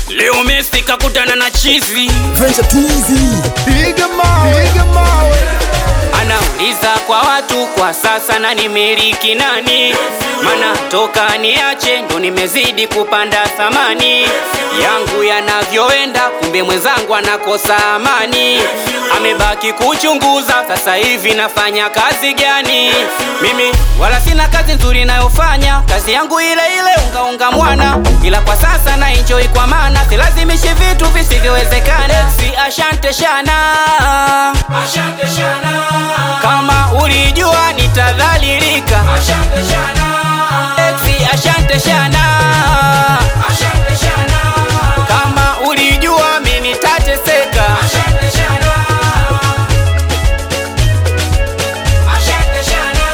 Leo Messi kakutana na chizi, Venture Twizy. Piga mawe, piga mawe. anauliza kwa watu kwa sasa na nimiliki nani? Mana toka niache ndo nimezidi kupanda thamani yangu yanavyoenda, kumbe mwenzangu anakosa amani. Amebaki kuchunguza sasa hivi nafanya kazi gani? Mimi wala sina kazi nzuri nayofanya, kazi yangu ile ile ungaunga mwana, ila kwa sasa na enjoy kwa maana silazimishi vitu visivyowezekana. Si ashante shana, ashante shana. Kama ulijua nitadhalilika, ashante shana. Exi ashante shana, ashante shana. Kama ulijua mimi nitateseka, ashante shana. Ashante shana.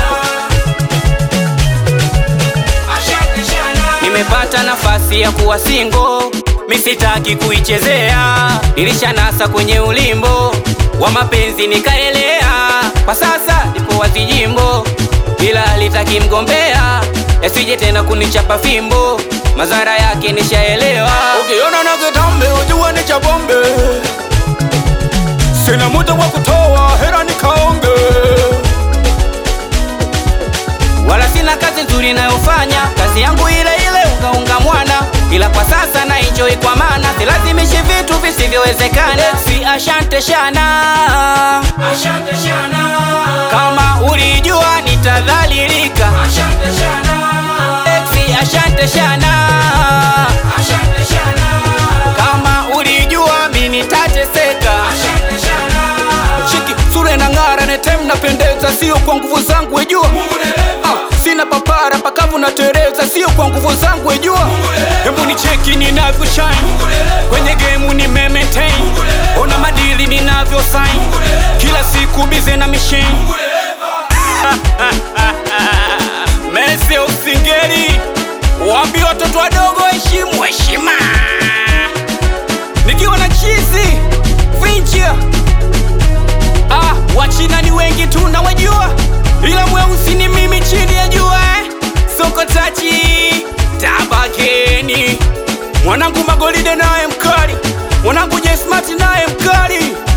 Ashante shana. Nimepata nafasi ya kuwa singo, misitaki kuichezea. Nilishanasa kwenye ulimbo wa mapenzi nikaelea, kwa sasa nipo wazijimbo, ila litaki mgombea, yasije tena kunichapa fimbo, madhara yake nishaelewa. Ukiona na kitambe ujua ni cha bombe. Sina muda wa kutoa hera nikaonge. wala sina kazi nzuri nayofanya, kazi yangu ile ile ungaunga mwana, ila kwa sasa na enjoy kwa maana silazimishi vitu visivyowezekana. Si ashante shana, ashante shana. Kama ulijua nitadhalilika, ashante shana. Exi ashante shana, ashante shana. Kama ulijua mimi nitateseka, ashante shana. Chiki sura na ng'ara netem napendeza, sio kwa nguvu zangu wejua. Ah, sina papara pakavu na tereza, sio kwa nguvu zangu wejua. Hebu ni cheki ninavyo shine kwenye game ni maintain, ona madili ninavyo sign kila siku bize na machine. Messi usingeli, waambie watoto wadogo heshimu heshima. Nikiwa na chizi Vincia Ah, wachina ni wengi tu na wajua, ila mweusi ni mimi chini ya jua eh. Soko tachi tabakeni, mwanangu Magolide naye mkali, mwanangu Jesmati naye mkali